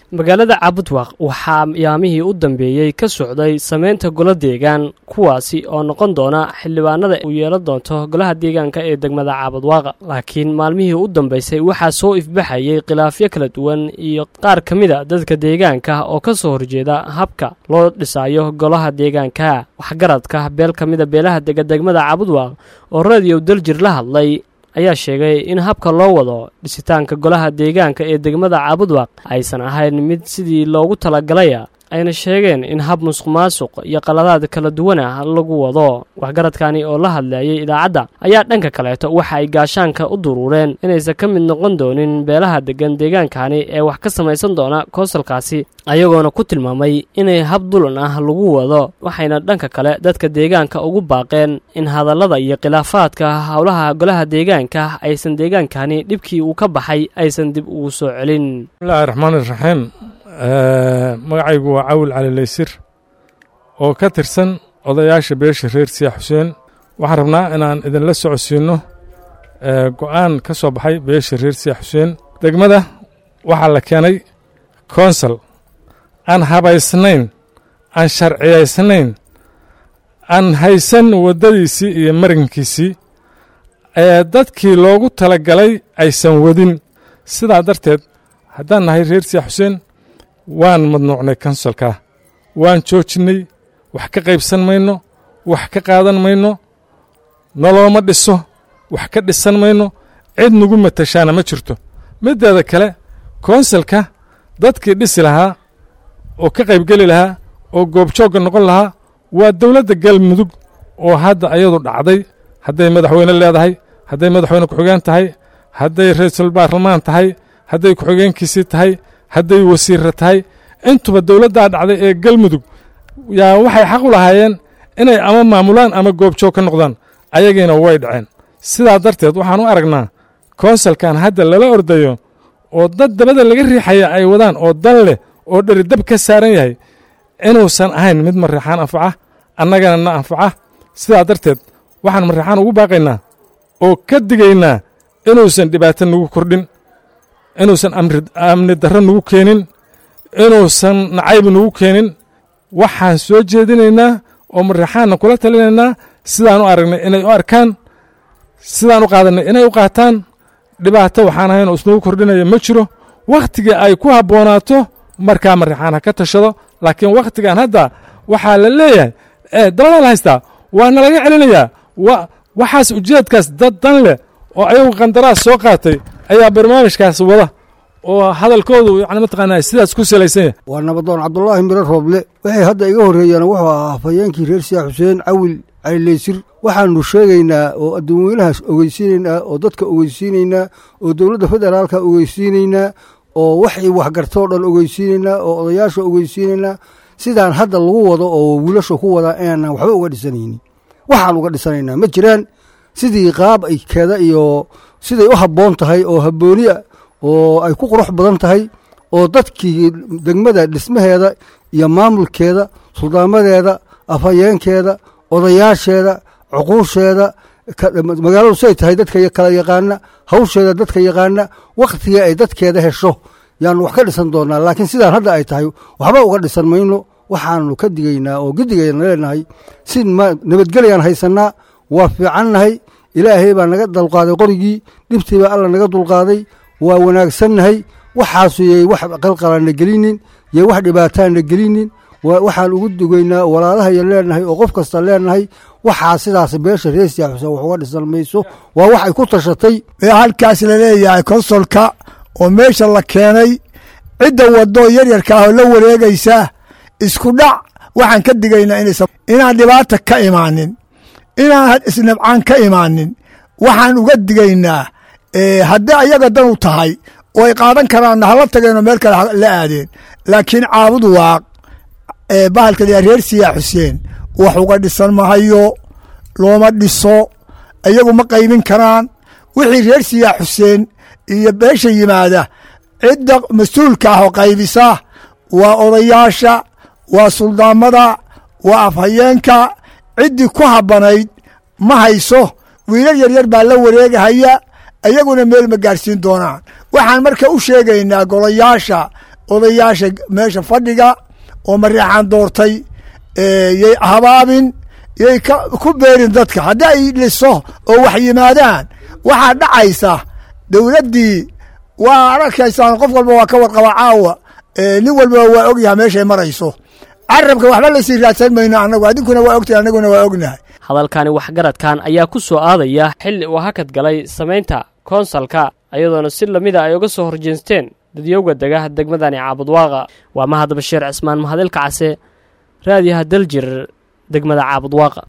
magaalada cabudwaq waxaa yaamihii u dambeeyey ka socday sameynta golo deegaan kuwaasi oo noqon doona xildhibaanada uu yeelan doonto golaha deegaanka ee degmada caabudwaaqa laakiin maalmihii u dambaysay waxaa soo ifbaxayay khilaafyo kala duwan iyo qaar ka mida dadka deegaanka oo ka soo horjeeda habka loo dhisayo golaha deegaanka waxgaradka beel ka mida beelaha dega degmada caabudwaaq oo radiyow daljir la hadlay ayaa sheegay in habka loo wado dhisitaanka golaha deegaanka ee degmada caabudwaq aysan ahayn mid sidii loogu talagalaya ayna sheegeen in hab musuq maasuq iyo qaladaad kala duwan ah lagu wado waxgaradkani oo la hadlayay idaacadda ayaa dhanka kaleeto waxa ay gaashaanka u duruureen inaysan ka mid noqon doonin beelaha deggan deegaankani ee wax ka samaysan doona koosalkaasi ayagoona ku tilmaamay inay hab dulan ah lagu wado waxayna dhanka kale dadka deegaanka ugu baaqeen in hadallada iyo khilaafaadka howlaha golaha deegaanka aysan deegaankani dhibkii uu ka baxay aysan dib ugu soo celin bismillahi raxmaani raxiim magacaygu waa cawil cali laysir oo ka tirsan odayaasha beesha reer siya xuseen waxaan rabnaa inaan idinla socodsiinno go'aan ka soo baxay beesha reer siya xuseen degmada waxaa la keenay konsal aan habaysnayn aan sharciyaysnayn aan haysan waddadiisii iyo marinkiisii ee dadkii loogu talagalay aysan wadin sidaa darteed haddaan nahay reer siya xuseen waan madnuucnay konsalkaa waan joojinnay wax ka qaybsan mayno wax ka qaadan mayno nolooma dhiso wax ka dhisan mayno cid nagu matashaana ma jirto middeeda kale konsalka dadkii dhisi lahaa oo ka qaybgeli lahaa oo goobjoogga noqon lahaa waa dowladda galmudug oo hadda ayadu dhacday hadday madaxweyne leedahay hadday madaxweyne ku-xigeen tahay hadday ra-iisul baarlamaan tahay hadday ku-xigeenkiisii tahay hadday wasiirra tahay intuba dowladdaa dhacday ee galmudug yaa waxay xaq u lahaayeen inay ama maamulaan ama goobjoog ka noqdaan ayagiina way dhaceen sidaa darteed waxaan u aragnaa konsalkan hadda lala ordayo oo dad dabada laga riixaya ay wadaan oo dan leh oo dheridab ka saaran yahay inuusan ahayn mid mariixaan anfaca annagana na anfaca sidaa darteed waxaan mariixaan ugu baaqaynaa oo ka digaynaa inuusan dhibaato nagu kordhin inuusan amni darro nagu keenin inuusan nacayb nagu keenin waxaan soo jeedinaynaa oo mariixaanna kula talinaynaa sidaan u aragnay inay u arkaan sidaan u qaadanay inay u qaataan dhibaato waxaan ahayn oo isnagu kordhinaya ma jiro wakhtigii ay ku habboonaato markaa mariixaan ha ka tashado laakiin wakhtigan hadda waxaa la leeyahay ee dabadaa la haystaa waa nalaga celinayaa waxaas ujeedkaas dad dan leh oo ayagu qandaraas soo qaatay ayaa barnaamijkaas wada oo hadalkoodu yani mataqaanaa sidaas ku salaysan yahay waa nabadoon cabdulaahi miro rooble waxay hadda iga horreeyeen wuxuu ahaa hafayeenkii reer siyaa xuseen cawil calileysir waxaanu sheegaynaa oo addoonweynahaas ogeysiinaynaa oo dadka ogeysiinaynaa oo dowladda federaalka ogeysiinaynaa oo waxay waxgartoo dhan ogeysiinaynaa oo odayaasha ogeysiinaynaa sidaan hadda lagu wado oo wiilasha ku wadaa inaanan waxba uga dhisanaynin waxaan uga dhisanaynaa ma jiraan sidii qaab ay keeda iyo siday u habboon tahay oo habbooniya oo ay ku qurux badan tahay oo dadkii degmada dhismaheeda iyo maamulkeeda suldaamadeeda afhayeenkeeda odayaasheeda cuquusheeda magaaladu siay tahay dadka kala yaqaana hawsheeda dadka yaqaana wakhtiga ay dadkeeda hesho yaanu wax ka dhisan doonaa laakiin sidaan hadda ay tahay waxba uga dhisan mayno waxaanu ka digaynaa oo gedigayna leenahay si nabadgelyaan haysannaa waa fiicannahay ilaahay baa naga dulqaaday qorigii dhibtii baa alla naga dulqaaday waa wanaagsannahay waxaasu yay wax qalqalaana gelinin yay wax dhibaataana gelinin waxaan ugu dugaynaa walaalahaya leenahay oo qof kasta leenahay waxaa sidaas beesha reesiya xuseen wax uga dhisan mayso waa wax ay ku tashatay halkaas laleeyahay konsolka oo meesha la keenay cidda waddo yaryarka ah oo la wareegaysa isku dhac waxaan ka digaynaa inaan dhibaata ka imaanin inaan isnabcaan ka imaanin waxaan uga digaynaa haddii ayaga dan u tahay oo ay qaadan karaanna hala tageenoo meel kale la aadeen laakiin caabud waaq bahalka la reer siyaa xuseen wax uga dhisan mahayo looma dhiso iyagu ma qaybin karaan wixii reer siyaa xuseen iyo beesha yimaada cidda mas-uulka ah oo qaybisa waa odayaasha waa suldaamada waa afhayeenka ciddii ku habbanayd ma hayso wiilal yaryar baa la wareegahaya iyaguna meel ma gaarsiin doonaan waxaan marka u sheegaynaa golayaasha odayaasha meesha fadhiga oo mareexaan doortay yay habaabin yay ku beerin dadka haddii ay liso oo wax yimaadaan waxaa dhacaysa dowladdii waa arkaysaan qof walba waa ka warqaba caawa nin walba waa ogyahay meeshay marayso carabka waxba lasii raadsan mayno annagu adinkuna waa ogtahay annaguna waa ognahay hadalkani waxgaradkan ayaa ku soo aadaya xilli uu hakad galay samaynta koonsalka ayadoona si lamida ay uga soo horjeesteen dadyowga dega degmadani caabudwaaqa waa mahad bashiir cismaan mahadilka case raadiyaha daljir degmada caabudwaaqa